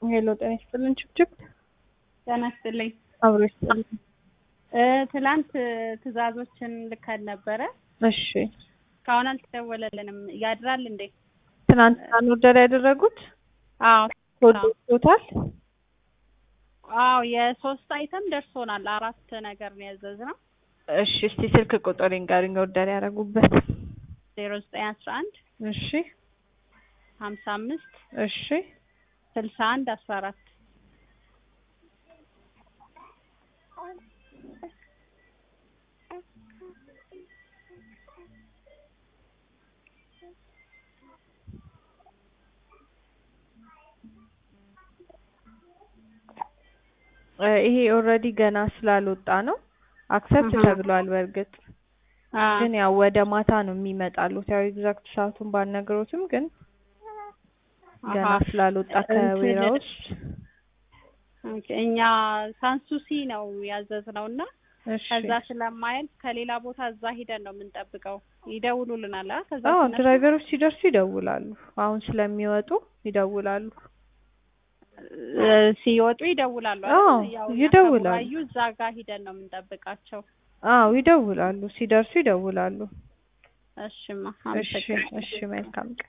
ሄሎ ጤና ይስጥልን ችብችብ ጤና ይስጥልኝ። አብሮ ይስጥልን። እ ትላንት ትዕዛዞችን ልከን ነበረ። እሺ እስካሁን አልተደወለልንም። ያድራል እንዴ? ትናንትና ነው ኦርደር ያደረጉት? አዎ ኮድ ወጥቶታል? አዎ የሶስት አይተም ደርሶናል። አራት ነገር ነው ያዘዝነው። እሺ እስቲ ስልክ ቁጥር ይንገሩኝ ኦርደር ያደረጉበት። ዜሮ ዘጠኝ አስራ አንድ እሺ ሀምሳ አምስት እሺ ስልሳ አንድ አስራ አራት እ ይሄ ኦልሬዲ ገና ስላልወጣ ነው አክሰፕት አሃ። ተብሏል። በእርግጥ ግን ያው ወደ ማታ ነው የሚመጣሉት። ያው ኤግዛክት ሰዓቱን ባልነግሮትም ግን ገና አሃ። ስላልወጣ ከዌራ ውስጥ ኦኬ፣ እኛ ሳንሱሲ ነው ያዘዝነው እና እሺ ከዛ ስለማያልፍ ከሌላ ቦታ እዛ ሂደን ነው የምንጠብቀው። ይደውሉልናል። አ ከዛ አዎ ሲነሱ ድራይቨሮች ሲደርሱ ይደውላሉ። አሁን ስለሚወጡ ይደውላሉ። እ ሲወጡ ይደውላሉ። አዎ፣ አይደል? ያው እኛ ይደውላሉ። ከቡራዩ እዛ ጋር ሂደን ነው የምንጠብቃቸው። አዎ ይደውላሉ። ሲደርሱ ይደውላሉ። እሽማ እሺ አመሰግናለሁ። እሺ መልካም ቀን